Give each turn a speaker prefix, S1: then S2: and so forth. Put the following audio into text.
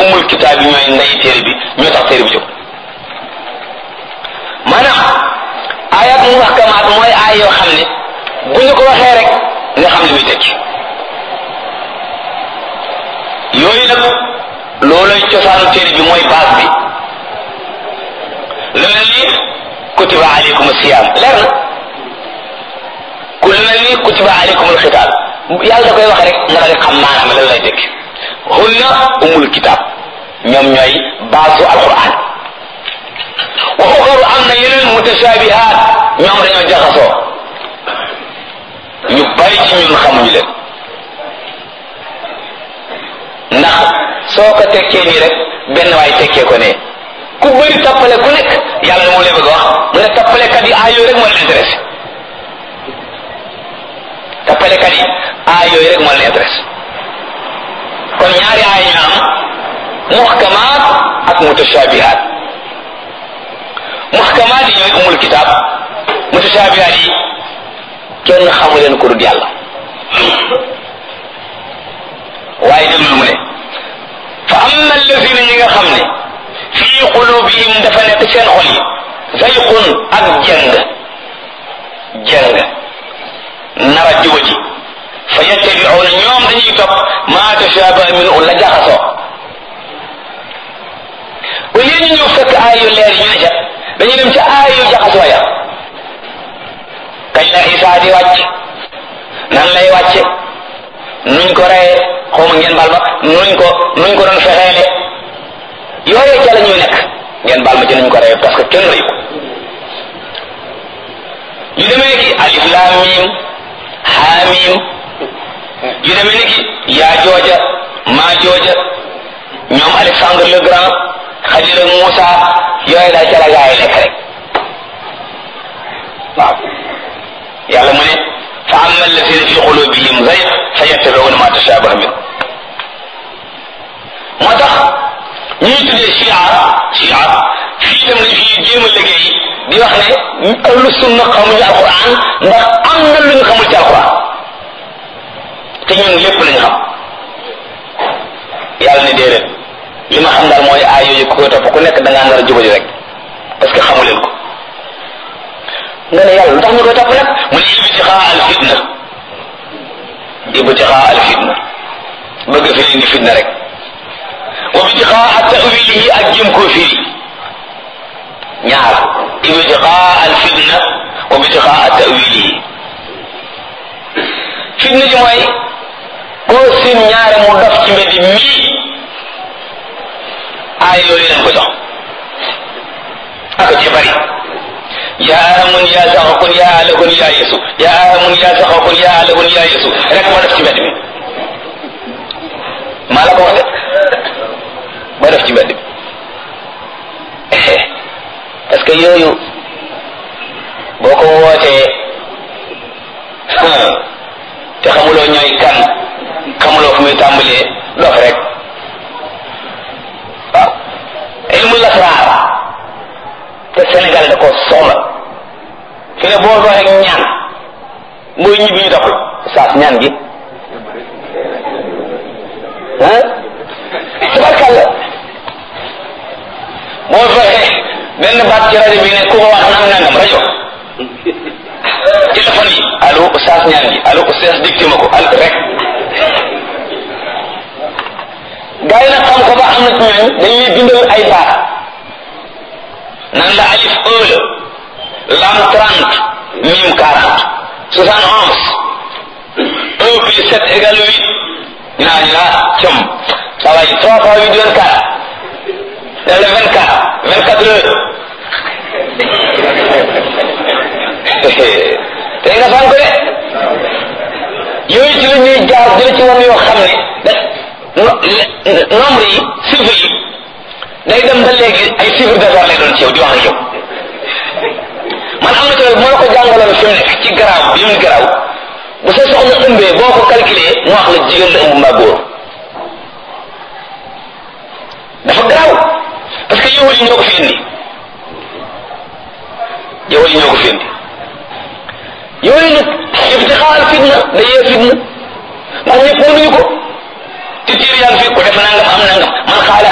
S1: umul kitaab bi ñooy ndey téere bi ñoo tax téere bi jóg maanaam ayat muhkamaat mooy aay yoo xam ne bu ñu ko waxee rek nga xam li muy tekki yooyu nag loolay cosaanu téere bi mooy base bi lu mel ni kutiba aleykum siyaam leer na ku lu mel ni kutiba aleykum alxitaab yàlla da koy wax rek nga daal di xam maanaam lan lay tekki hunna umul kitaab ñoom ñooy baasu alquran wa uxaru am na yeneen mutashabihaat ñoom dañoo jaxasoo ñu bari ci ñun xamuñu leen ndax soo ko tekkee nii rek benn waay tekkee ko ne ku bëri tappale ku nekk yàlla moo lay bëgg a wax mu ne tappalekat yi aay yooyu rek moo leen intéressé tappalekat yi aay yooyu rek moo leen intéressé kon ñaari aay ñu am muhkamaat ak mutashabihaat muhkamaat yi ñooy umul kitaab mutashabihaat yi kenn xamu leen ko dul yàlla waaye déglul mu ne fa amma allazina ñi nga xam ne fii qulubihim dafa nekk seen xol yi zayqun ak jëng jëng nara juba ji fa yattabi'una ñoom dañuy topp ma tashabaha minhu la jaxasoo au lieu ñu ñëw fekk aay yu leer yi ñu ne ca dañuy dem ca aay yu jaxasoo ya kañ la Isaa di wàcc nan lay wàcce nuñ ko reye xawma ngeen baal ma nuñ ko nuñ ko doon fexeele yooyee ca la ñuy nekk ngeen baal ma ci nuñ ko reye parce que kenn reyu ko yu demee ki alif laam miim haa miim yu demee ni ki yaa jooja maa jooja ñoom Alexandre le Grand Xalil ak Moussa yooyu daal ca la gaa yi nekk rek waaw yàlla mu ne fa amma alladina fi qulubihim zayg fa yattabiuna ma tashabaha min moo tax ñuy tuddee chia chia fii itam lañ fi jéem a liggéey di wax ne ahlu sunna xamuñu alquran ndax am na lu ñu xamul ci alquran te ñun lépp lañ xam yàlla ne déedéet li ma xam daal mooy aay yooyu ku koy topp ku nekk da ngaa nar a jubali rek parce que xamu leen ko nga ne yàlla lu tax ñu koy topp nag mu ne ibtixaa al fitna ibtixaa al fitna bëgg fi indi fitna rek wa ibtixaa tawilihi ak jëm koo firi ñaar ibtixaa al fitna wa ibtixaa tawilihi fitna ji mooy koo sin ñaare mu dof ci mbedd mii aay yooyu leen ko jox ak ci bari yaa amun yaa saxakun yaa alakun yaa yesu yaa amun yaa saxakun yaa alakun yaa yesu rek ma def ci mbedd mi maa la ko wax de ma def ci mbedd mi parce que yooyu boo ko wootee te xamuloo ñooy kan xamuloo fu muy tàmbalee dof rek waaw ilmu lasraar te Sénégal da ko soxla fi ne boo doxee ñaan mooy ñibbi ñu doxul saas ñaan gi ah tabarkàlla boo doxee benn baat ci rajo bi ne ku ko wax nang nangam rajo téléphone yi allo saas ñaan gi allo saas dicté ma ko al rek gars yi nag xam ko ba am na ci ñooñ dañuy bindal ay baat nan la alif un la lam trente mim quarante soixante onze un plus sept égale huit ñu naa ñu naa cëm ça va yi trois fois huit vingt quatre def le vingt quatre vingt quatre heures tey nga fan ko de yooyu ci la ñuy jaar jële ci woon yoo xam ne da nombre yi chiffre yi day dem ba léegi ay chiffre d'affaires lay doon ci yow di wax ak yow man am na ci moo la ko jàngaloon fi mu nekk ci garaaw bi mu garaaw bu sa soxna ëmbee boo ko calculé mu wax la jigéen la ëmb mbaa góor dafa garaaw parce que yow yi ñoo ko fi indi yow yi ñoo ko fi indi yooyu nag ibtixaal fitna day yee fitna ndax ñëpp mënuñu ko te tiir yaa ngi fi ko def nangam am nangam man xaale